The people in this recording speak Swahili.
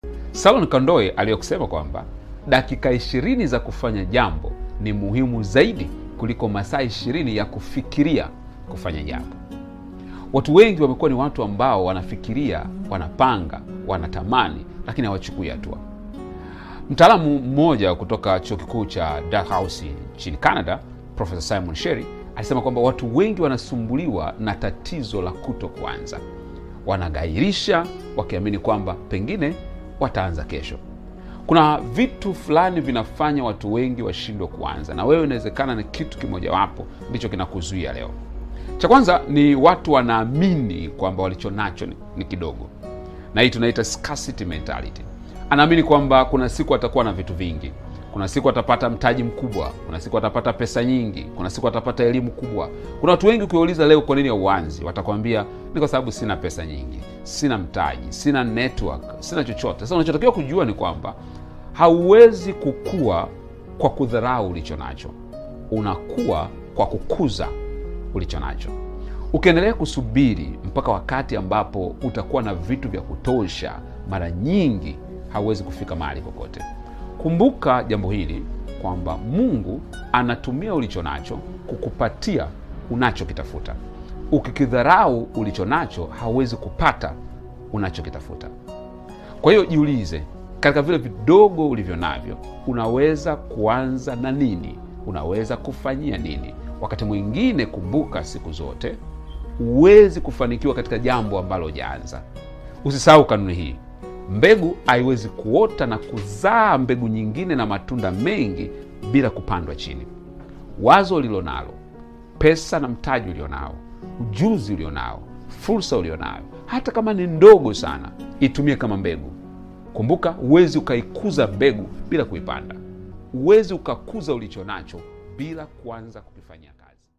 Salon Kondoe aliyokusema kwamba dakika ishirini za kufanya jambo ni muhimu zaidi kuliko masaa ishirini ya kufikiria kufanya jambo. Watu wengi wamekuwa ni watu ambao wanafikiria, wanapanga, wanatamani, lakini hawachukui hatua. Mtaalamu mmoja kutoka chuo kikuu cha Dalhousie nchini Canada, Profesa Simon Sherry alisema kwamba watu wengi wanasumbuliwa na tatizo la kuto kuanza. Wanagairisha wakiamini kwamba pengine wataanza kesho. Kuna vitu fulani vinafanya watu wengi washindwe kuanza, na wewe inawezekana ni kitu kimojawapo ndicho kinakuzuia leo. Cha kwanza ni watu wanaamini kwamba walicho nacho ni, ni kidogo, na hii tunaita scarcity mentality. Anaamini kwamba kuna siku atakuwa na vitu vingi, kuna siku atapata mtaji mkubwa, kuna siku atapata pesa nyingi, kuna siku atapata elimu kubwa. Kuna watu wengi ukiwauliza leo kwa nini hauanzi, watakwambia ni kwa sababu sina pesa nyingi, sina mtaji, sina network, sina chochote. Sasa unachotakiwa kujua ni kwamba hauwezi kukua kwa kudharau ulicho nacho, unakuwa kwa kukuza ulicho nacho. Ukiendelea kusubiri mpaka wakati ambapo utakuwa na vitu vya kutosha, mara nyingi hauwezi kufika mahali popote. Kumbuka jambo hili kwamba Mungu anatumia ulicho nacho kukupatia unachokitafuta. Ukikidharau ulicho nacho, hauwezi kupata unachokitafuta. Kwa hiyo jiulize, katika vile vidogo ulivyo navyo, unaweza kuanza na nini? Unaweza kufanyia nini? Wakati mwingine, kumbuka siku zote, huwezi kufanikiwa katika jambo ambalo hujaanza. Usisahau kanuni hii: mbegu haiwezi kuota na kuzaa mbegu nyingine na matunda mengi bila kupandwa chini. Wazo ulilo nalo, pesa na mtaji ulionao, ujuzi ulionao, fursa ulionayo, hata kama ni ndogo sana, itumie kama mbegu. Kumbuka, huwezi ukaikuza mbegu bila kuipanda. Huwezi ukakuza ulicho nacho bila kuanza kukifanyia kazi.